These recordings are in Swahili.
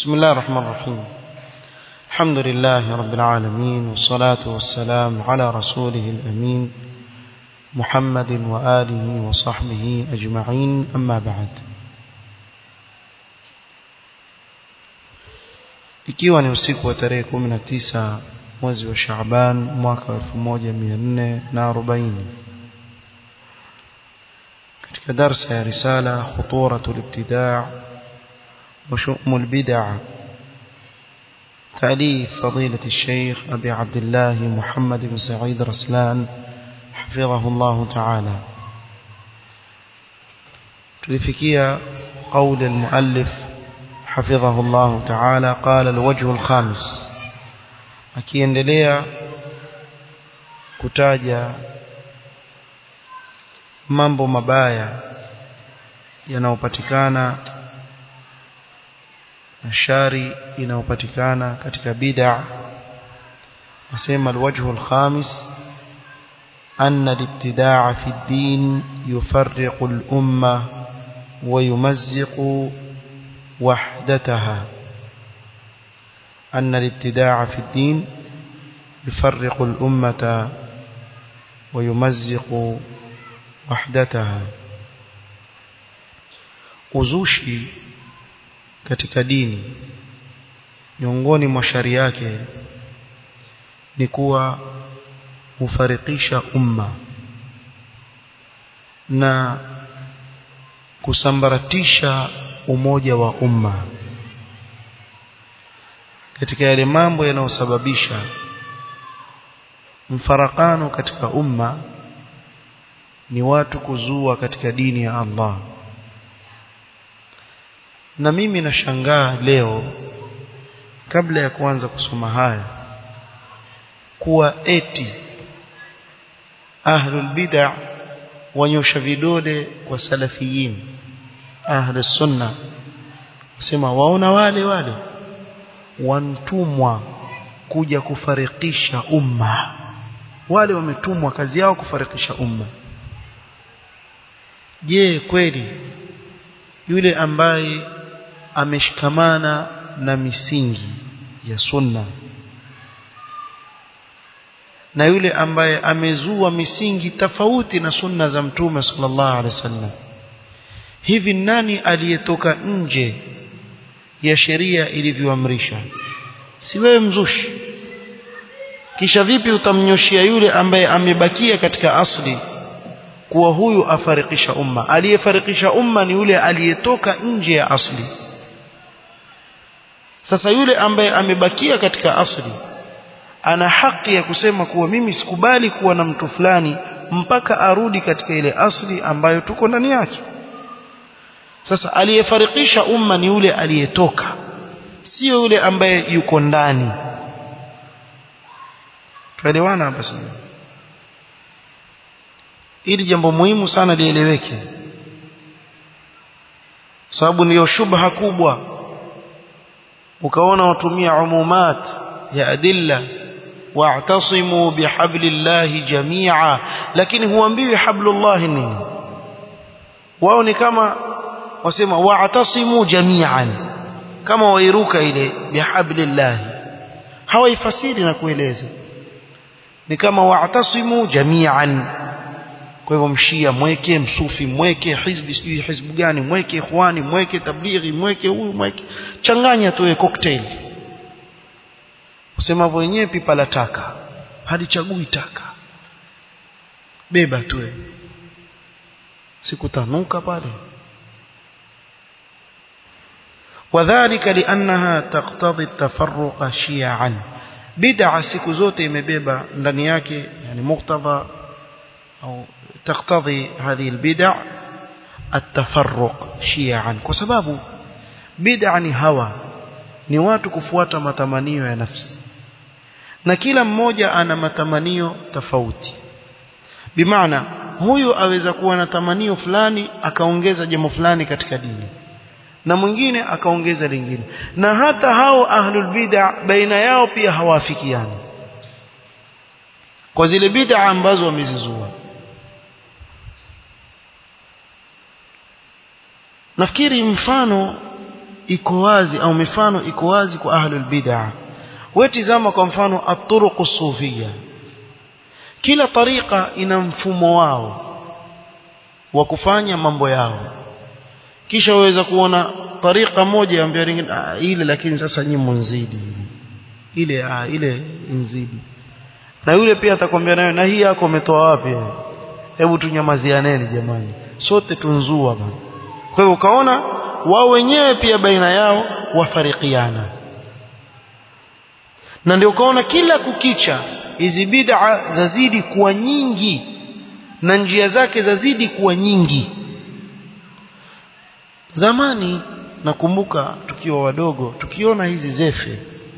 بسم الله الرحمن الرحيم الحمد لله رب العالمين والصلاة والسلام على رسوله الأمين محمد وآله وصحبه أجمعين أما بعد ikiwa ni usiku wa tarehe 19 mwezi wa Shaaban mwaka wa 1440 katika darsa ya risala khuturatul ibtidaa wa shu'mul bid'ah تأليف فضيلة الشيخ أبي عبد الله محمد بن سعيد رسلان حفظه الله تعالى تلفكية قول المؤلف حفظه الله تعالى قال الوجه الخامس akiendelea kutaja mambo mabaya yanayopatikana na shari inayopatikana katika bid'a nasema alwajhu alkhamis أن الابتداع في الدين يفرق الأمة ويمزق وحدتها أن الابتداع في الدين يفرق الأمة ويمزق وحدتها uzushi katika dini miongoni mwa shari yake ni kuwa hufarikisha umma na kusambaratisha umoja wa umma katika yale mambo yanayosababisha mfarakano katika umma ni watu kuzua katika dini ya Allah na mimi nashangaa leo kabla ya kuanza kusoma haya kuwa eti ahlul bid'ah wanyosha vidole kwa salafiyin ahlus sunna sema waona wale wale wantumwa kuja kufarikisha umma wale wametumwa kazi yao kufarikisha umma je kweli yule ambaye ameshikamana na misingi ya sunna na yule ambaye amezua misingi tofauti na sunna za mtume sallallahu alaihi wasallam hivi nani aliyetoka nje ya sheria ilivyoamrisha si wewe mzushi kisha vipi utamnyoshia yule ambaye amebakia katika asli kuwa huyu afarikisha umma aliyefarikisha umma ni yule aliyetoka nje ya asli sasa yule ambaye amebakia katika asli ana haki ya kusema kuwa mimi sikubali kuwa na mtu fulani mpaka arudi katika ile asli ambayo tuko ndani yake sasa aliyefarikisha umma ni yule aliyetoka sio yule ambaye yuko ndani tuelewana hapa sasa ili jambo muhimu sana lieleweke sababu ndiyo shubha kubwa ukaona watumia umumat ya adilla wa'tasimu bihablillahi jami'a lakini huambiwi hablullah nini wao ni kama wasema wa'tasimu jami'an kama wairuka ile bihablillah hawaifasiri na kueleza ni kama wa'tasimu jami'an kwa hivyo mshia mweke msufi mweke hizbi sijui hizbu gani mweke ikhwani mweke tablighi mweke huyu mweke changanya tu cocktail usema wenyewe pipa la taka halichagui taka beba tu sikutanuka pale وذلك لأنها تقتضي التفرق شيعا بدعة siku zote imebeba ndani yake yani muktadha au تقتضي هذه البدع التفرق شيعا kwa sababu bid'a ni hawa ni watu kufuata matamanio ya nafsi na kila mmoja ana matamanio tofauti bimaana huyu aweza kuwa na tamanio fulani akaongeza jambo fulani katika dini na mwingine akaongeza lingine na hata hao ahlul bid'a baina yao pia hawafikiani kwa zile bid'a ambazo wamezizua nafikiri mfano iko wazi au mifano iko wazi kwa ahlul bid'ah wewe tizama kwa mfano at-turuq sufia kila tariqa ina mfumo wao wa kufanya mambo yao kisha waweza kuona tariqa moja ya mbele nyingine ah, ile lakini sasa nyinyi mnzidi ile ah, ile nzidi na yule pia atakwambia nayo na hii yako umetoa wapi hebu tunyamazianeni jamani sote tunzua bana kwa hivyo ukaona wao wenyewe pia baina yao wafarikiana na ndio ukaona kila kukicha hizi bid'a zazidi kuwa nyingi na njia zake zazidi kuwa nyingi zamani nakumbuka tukiwa wadogo tukiona hizi zefe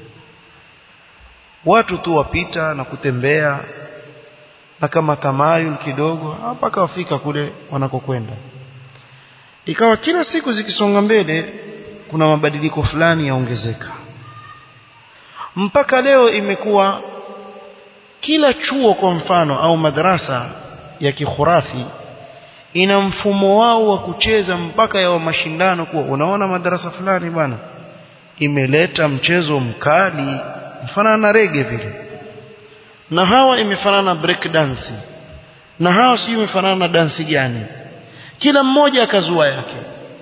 watu tu wapita na kutembea na kama tamayul kidogo mpaka wafika kule wanakokwenda ikawa kila siku zikisonga mbele kuna mabadiliko fulani yaongezeka mpaka leo imekuwa kila chuo kwa mfano au madrasa ya kikhurafi ina mfumo wao wa kucheza mpaka ya wa mashindano kuwa unaona madarasa fulani bwana imeleta mchezo mkali mfanana na rege vile na hawa imefanana na break dance na hawa sijui imefanana na dansi gani kila mmoja akazua yake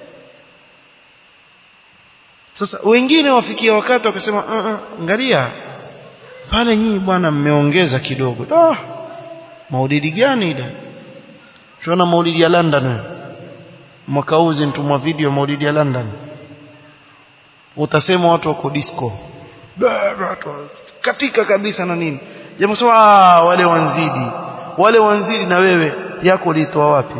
sasa wengine wafikia wakati wakasema uh -uh, angalia pale nyinyi bwana mmeongeza kidogo ah maulidi gani ile tunaona maulidi ya London mwaka huu zintumwa video maulidi ya London utasema watu wako disco katika kabisa na nini jamaa sema ah wale wanzidi wale wanzidi na wewe yako litoa wapi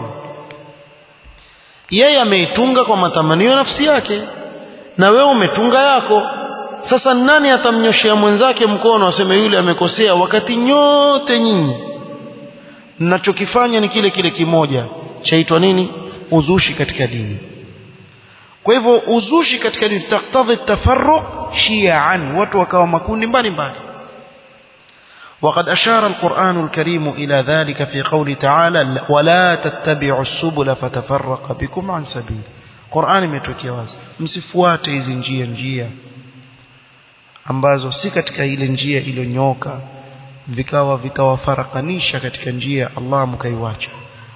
yeye ameitunga kwa matamanio ya nafsi yake na wewe umetunga yako sasa nani atamnyoshea mwenzake mkono aseme yule amekosea wakati nyote nyinyi mnachokifanya ni kile kile kimoja chaitwa nini uzushi katika dini kwa hivyo uzushi katika dini taktadhi tafarruq shi'an watu wakawa makundi mbalimbali وقد أشار القرآن الكريم إلى ذلك في قول تعالى ولا تتبعوا السبل فتفرق بكم عن سبيل قرآن imetokea wazi msifuate hizi njia njia ambazo si katika ile njia iliyonyoka vikawa vitawafarakanisha katika njia Allah mkaiwacha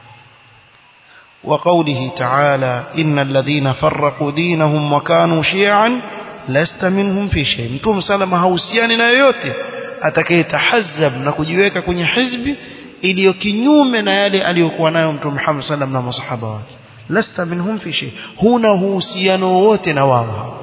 وقوله تعالى إن الذين فرقوا دينهم وكانوا شيعا لست منهم في شيء mtume salama hausiani na yoyote atakayetahazab na kujiweka kwenye hizbi iliyo kinyume na yale aliyokuwa nayo mtume Muhammad sallam na masahaba wake lasta minhum fi shay huna uhusiano wote na wao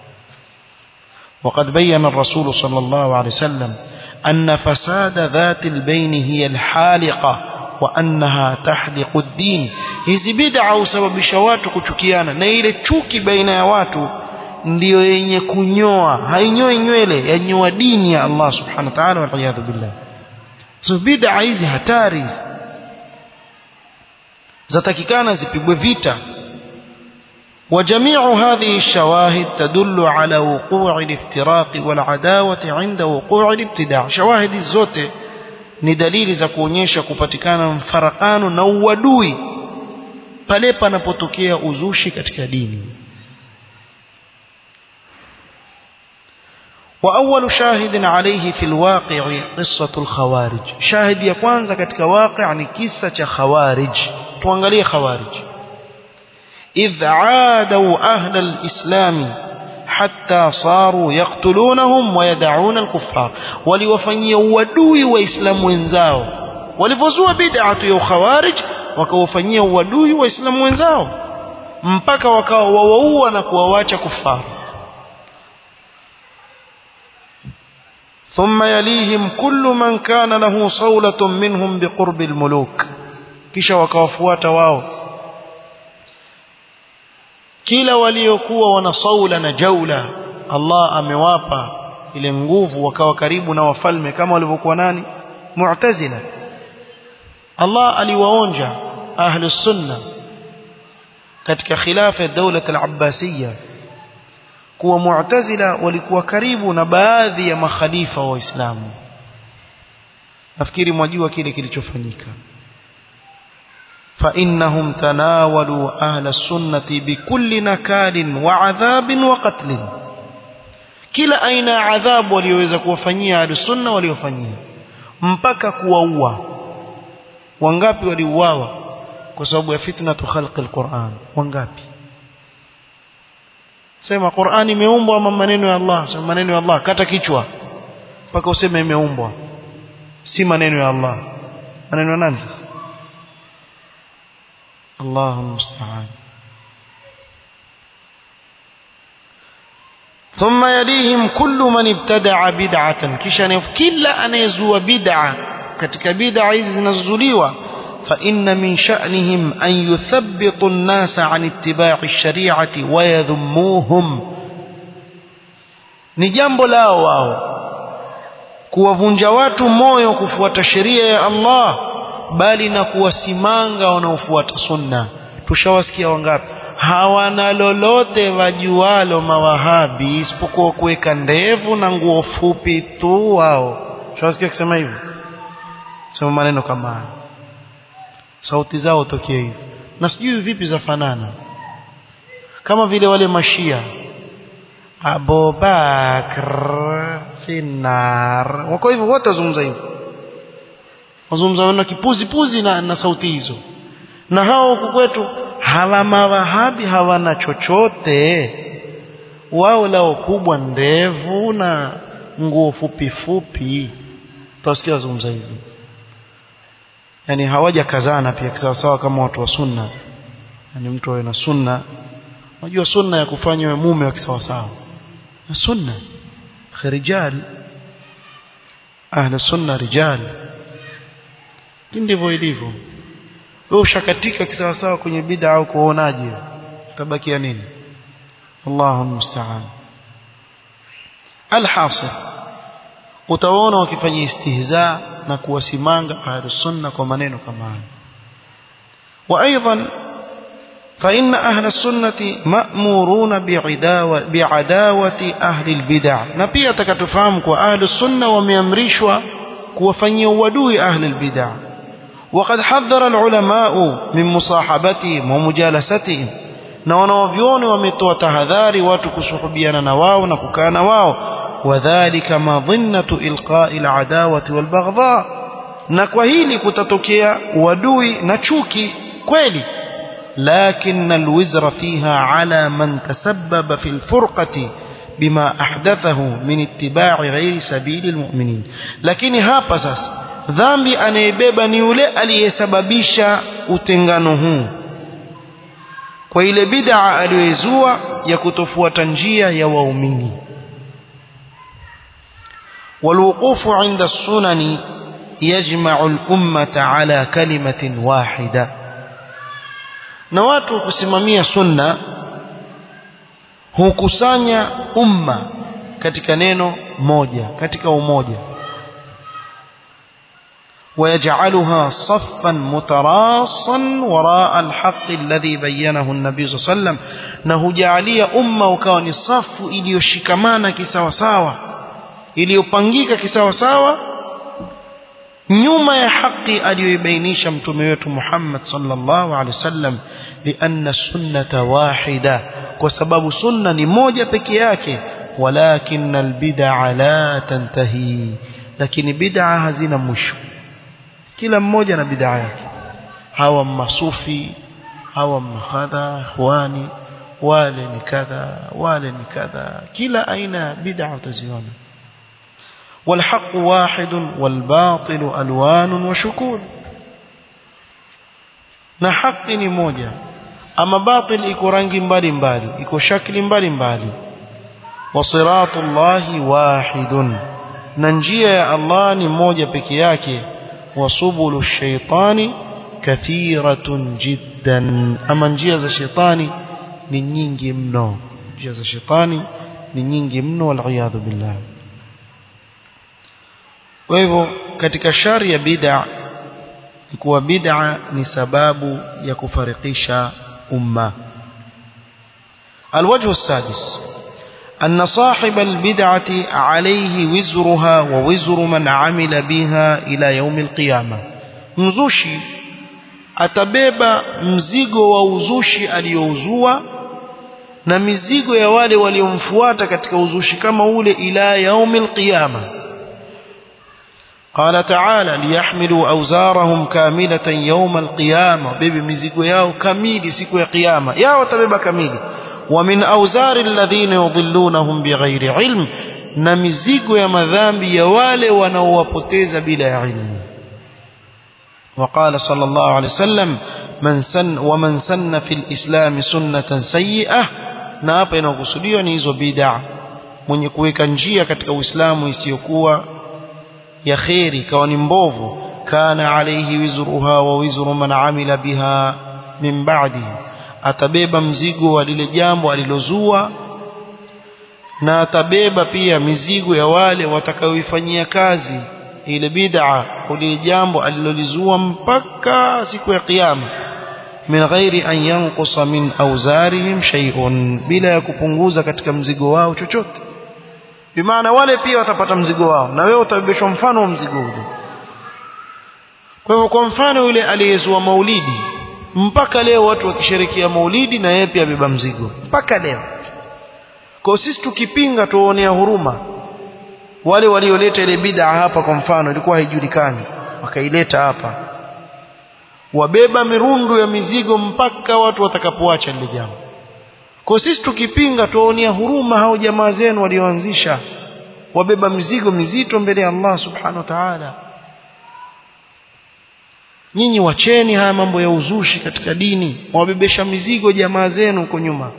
وقد بين الرسول صلى الله عليه وسلم أن فساد ذات البين هي الحالقة وأنها تحلق الدين hizi bid'a husababisha watu kuchukiana na ile chuki baina ya watu ndiyo yenye kunyoa hainyoi nywele yanyoa dini ya Allah subhanahu wa ta'ala wal iyadhu billah so bid'a hizi hatari zatakikana zipigwe vita وجميع هذه الشواهد تدل على وقوع الافتراق والعداوة عند وقوع الابتداع شواهد الزوت ni dalili za kuonyesha kupatikana mfarakano na uadui pale panapotokea uzushi katika dini وأول شاهد عليه في الواقع قصة الخوارج شاهد ya kwanza katika واقع ni kisa cha khawarij tuangalie khawarij إذ عادوا أهل الإسلام حتى صاروا يقتلونهم ويدعون الكفار ولوفنيا ودوي وإسلام wenzao walivozua bid'atu ya khawarij wakawafanyia uadui waislamu wenzao mpaka wakawa wawaua na kuwawacha kufaru ثم يليهم كل من كان له صولة منهم بقرب الملوك kisha wakawafuata wao kila waliokuwa wana saula na jaula Allah amewapa ile nguvu wakawa karibu na wafalme kama walivyokuwa nani mu'tazila Allah aliwaonja ahli sunna katika khilafa ya dawla al-abbasiyya kuwa mu'tazila walikuwa karibu na baadhi ya makhalifa wa Uislamu nafikiri mwajua kile kilichofanyika فإنهم تناولوا أهل السنة بكل نكال وعذاب وقتل kila aina ya adhabu walioweza kuwafanyia ahlusunna waliofanyia mpaka kuwaua wangapi waliuawa kwa sababu ya fitnatu khalqi alquran wangapi sema Qur'ani imeumbwa ama maneno ya Allah sema maneno ya Allah kata kichwa mpaka useme imeumbwa si maneno ya Allah maneno ya nani sasa Allahu musta'an ثم يليهم كل من ابتدع بدعة kisha kila anayezua bid'a katika bid'a hizi zinazozuliwa فإن من شأنهم أن يثبطوا الناس عن اتباع الشريعة ويذموهم ni jambo lao wao kuwavunja watu moyo kufuata sheria ya Allah bali na kuwasimanga wanaofuata sunna tushawasikia wangapi hawana lolote wajualo mawahabi isipokuwa kuweka ndevu na nguo fupi tu wao tushawasikia kusema hivyo sema maneno kama haya sauti zao tokea hivi na sijui vipi zafanana kama vile wale mashia Abubakar finar wako hivyo wote wazungumza hivyo wazungumza na kipuzi puzi na, na sauti hizo na hao huku kwetu hawa mawahabi hawana chochote wao lao kubwa ndevu na nguo fupi fupi tutasikia wazungumza hivyo yani hawaja kazana pia kisawasawa kama watu wa sunna yani mtu awe na sunna unajua sunna ya kufanya mume wa kisawasawa na sunna rijal ahli sunna rijal ndivyo ilivyo wewe ushakatika kisawasawa kwenye bid'a au kuonaje tabakia nini Allahu musta'an alhasil utaona wakifanya istihza na kuwasimanga ahlus sunna kwa maneno kama haya wa aidan فإن أهل السنة مأمورون بعداوة, بعداوة أهل البدع نبي تكتفهم أهل السنة وميمرشوا كوفني ودوي أهل البدع وقد حذر العلماء من مصاحبتهم ومجالستهم na wanaovyoni wametoa tahadhari watu kusuhubiana na wao na kukaa na wao wadhalika madhinnatu ilqai aladawati walbaghdha na kwa hili kutatokea uadui na chuki kweli لكن الوزر فيها على من تسبب في الفرقة بما أحدثه من اتباع غير سبيل المؤمنين لكن hapa sasa dhambi anayebeba ni yule aliyesababisha utengano huu kwa ile bid'a aliyoizua ya kutofuata njia ya waumini والوقوف عند السنن يجمع الأمة على كلمة واحدة na watu kusimamia sunna hukusanya umma katika neno moja katika umoja ويجعلها صفا متراصا وراء الحق الذي بينه النبي صلى الله عليه وسلم نهجعليا أمة وكان صف iliyoshikamana kisawa sawa iliyopangika kisawa sawa nyuma ya haki aliyoibainisha mtume wetu Muhammad sallallahu alaihi wasallam lianna sunnata wahida kwa sababu sunna ni moja peke yake walakin albid'a la tantahi lakini bid'a hazina mwisho kila mmoja na bid'a yake hawa masufi hawa mahadha ikhwani wale ni kadha wale ni kadha kila aina bid'a utaziona والحق واحد والباطل ألوان وشكول na haki ni moja ama batil iko rangi mbalimbali iko shakli mbalimbali wa siratullahi wahidun na njia ya Allah ni moja peke yake wa subulu shaitani kathiratun jiddan ama njia za shetani ni nyingi mno njia za shetani ni nyingi mno wal billah kwa hivyo katika shari ya bid'a ni kuwa bid'a ni sababu ya kufarikisha umma الوجه السادس أن صاحب البدعة عليه وزرها ووزر من عمل بها إلى يوم القيامة مزوشي atabeba mzigo wa uzushi aliyouzua na mizigo ya wale waliomfuata katika uzushi kama ule ila yaumil qiyama قال تعالى ليحملوا أوزارهم كاملة يوم القيامة بيبي مزيقوا ياو كميلي سيكوا قيامة ياو تبيبا كميلي ومن أوزار الذين يضلونهم بغير علم نمزيقوا يا مذامبي يوالي ونوapoteza بلا علم وقال صلى الله عليه وسلم من سن ومن سن في الإسلام سنة سيئة na hapa inakusudiwa ni hizo bid'a mwenye kuweka njia katika Uislamu isiyokuwa ya kheri ikawa ni mbovu kana alayhi wizruha wa wizru man amila biha min ba'di atabeba mzigo wa lile jambo alilozua na atabeba pia mizigo ya wale watakaoifanyia kazi ile bid'a lile jambo alilolizua mpaka siku ya kiyama min ghairi an yanqusa min awzarihim shay'un bila ya kupunguza katika mzigo wao chochote bimaana wale pia watapata mzigo wao na wewe utabebeshwa mfano wa mzigo ule kwa hivyo kwa mfano yule aliyezua maulidi mpaka leo watu wakisherekea maulidi na yeye pia abeba mzigo mpaka leo kwa sisi tukipinga tuonea huruma wale walioleta ile bid'a hapa kwa mfano ilikuwa haijulikani wakaileta hapa wabeba mirundu ya mizigo mpaka watu watakapoacha lile jambo kwa sisi tukipinga tuwaonea huruma hao jamaa zenu walioanzisha wabeba mizigo mizito mbele ya Allah subhanahu wa ta'ala nyinyi wacheni haya mambo ya uzushi katika dini wabebesha mizigo jamaa zenu huko nyuma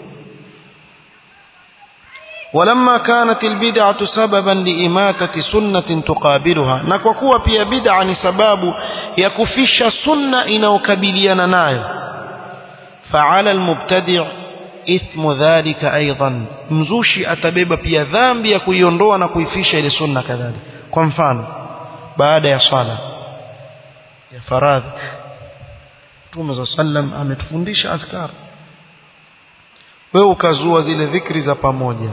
ولما كانت البدعة سببا لإماتة سنة تقابلها na kwa kuwa pia bid'a ni sababu ya kufisha sunna inayokabiliana nayo فعلى المبتدع ithmu dhalika aidan mzushi atabeba pia dhambi ya kuiondoa na kuifisha ile sunna kadhalika kwa mfano baada ya swala ya faradhi Mtume za sallam ametufundisha adhkar wewe ukazua zile dhikri za pamoja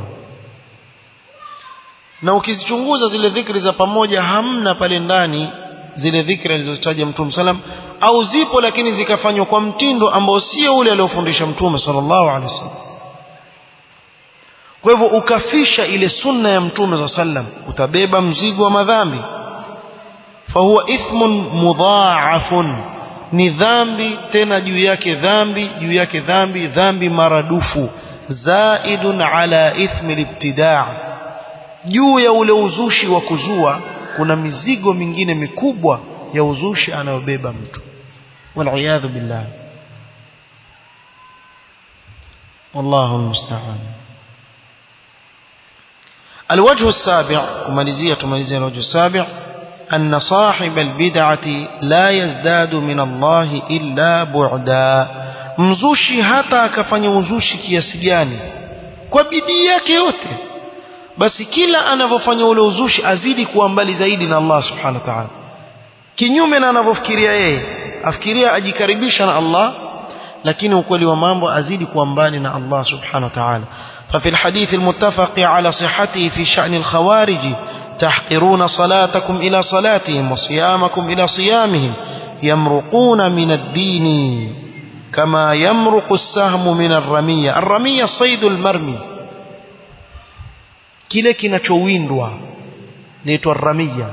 na ukizichunguza zile dhikri za pamoja hamna pale ndani zile dhikri alizotaja Mtume sallam au zipo lakini zikafanywa kwa mtindo ambao sio ule aliofundisha Mtume sallallahu alaihi wasallam kwa hivyo ukafisha ile sunna ya Mtume sallam utabeba mzigo wa madhambi fahuwa ithmun mudhaafun ni dhambi tena juu yake dhambi juu yake dhambi dhambi maradufu zaidun ala ithmi libtidaa juu ya ule uzushi wa kuzua kuna mizigo mingine mikubwa ya uzushi anayobeba mtu waliyadhu billah wallahu almusta'an الوجه السابع كماليزية تماليزية الوجه السابع أن صاحب البدعة لا يزداد من الله إلا بعدا mzushi hata akafanya uzushi kiasi gani kwa bidii yake yote basi kila anavyofanya ule uzushi azidi kuwa mbali zaidi na Allah subhanahu wa ta'ala kinyume na anavyofikiria yeye afikiria ajikaribisha na Allah lakini ukweli wa mambo azidi kuwa mbali na Allah subhanahu wa ta'ala ففي الحديث المتفق على صحته في شأن الخوارج تحقرون صلاتكم إلى صلاتهم وصيامكم إلى صيامهم يمرقون من الدين كما يمرق السهم من الرمية الرمية الصيد المرمي kile kinachowindwa naitwa ramia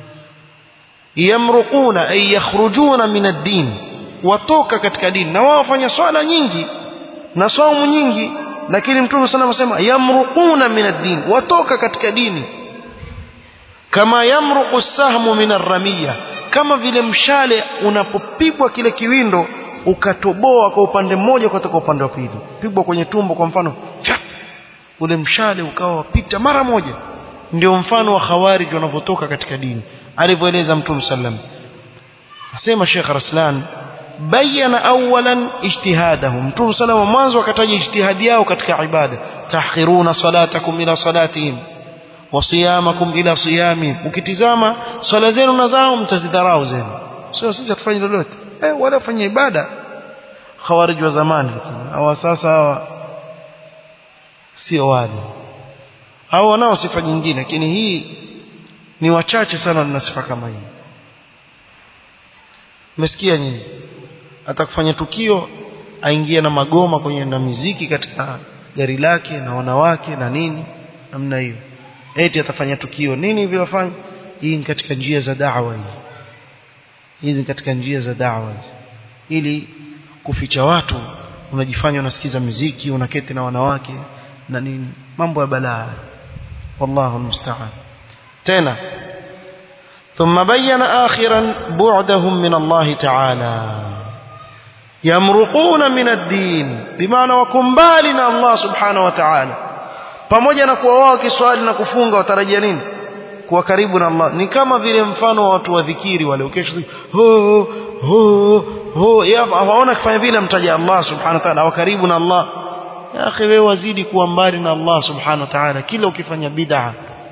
yamruquna ay yakhrujuna min ad-din watoka katika dini na wao wafanya swala nyingi na saumu nyingi lakini mtume sana anasema yamruquna min ad-din watoka katika dini kama yamruqu sahmu min ar-ramiya kama vile mshale unapopigwa kile kiwindo ukatoboa kwa upande mmoja kutoka upande wa pili pigwa kwenye tumbo kwa mfano Chap! ule mshale ukawa wapita mara moja ndio mfano wa khawarij wanavyotoka katika dini alivyoeleza mtume sallam asema Sheikh Raslan bayana awalan ijtihadahum mtume sallam mwanzo akataja ijtihadi yao katika ibada tahqiruna salatakum ila salatihim wa siyamakum ila siyami ukitizama swala zenu na zao mtazidharau zenu sio sisi tufanye lolote eh wala fanya ibada khawarij wa zamani hawa sasa hawa sio wale hao wanao sifa nyingine lakini hii ni wachache sana na sifa kama hii umesikia nyinyi atakufanya tukio aingie na magoma kwenye na miziki katika gari lake na wanawake na nini namna hiyo eti atafanya tukio nini hivyo wafanya hii ni katika njia za da'wa hii hizi katika njia za da'wa ili kuficha watu unajifanya unasikiza muziki unaketi na wanawake na nini mambo ya balaa wallahu almusta'an tena ثم بين آخرا بعدهم من الله تعالى يمرقون من الدين بمعنى وكمبالنا الله سبحانه وتعالى pamoja na kuwa wao kiswali na kufunga watarajia nini kuwa karibu na Allah ni kama vile mfano wa watu wa dhikiri wale ukesha ho ho ho waona kufanya vile mtaja Allah subhanahu wa ta'ala wa karibu na Allah ya akhi wewe wazidi kuwa mbali na Allah subhanahu wa ta'ala kila ukifanya bid'a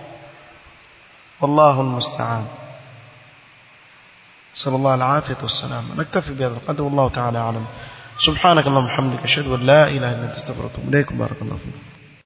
والله المستعان صلى الله العافية والسلام نكتفي بهذا القدر والله تعالى أعلم سبحانك اللهم وبحمدك أشهد أن لا إله إلا أنت استغفرك وأتوب إليك بارك الله فيك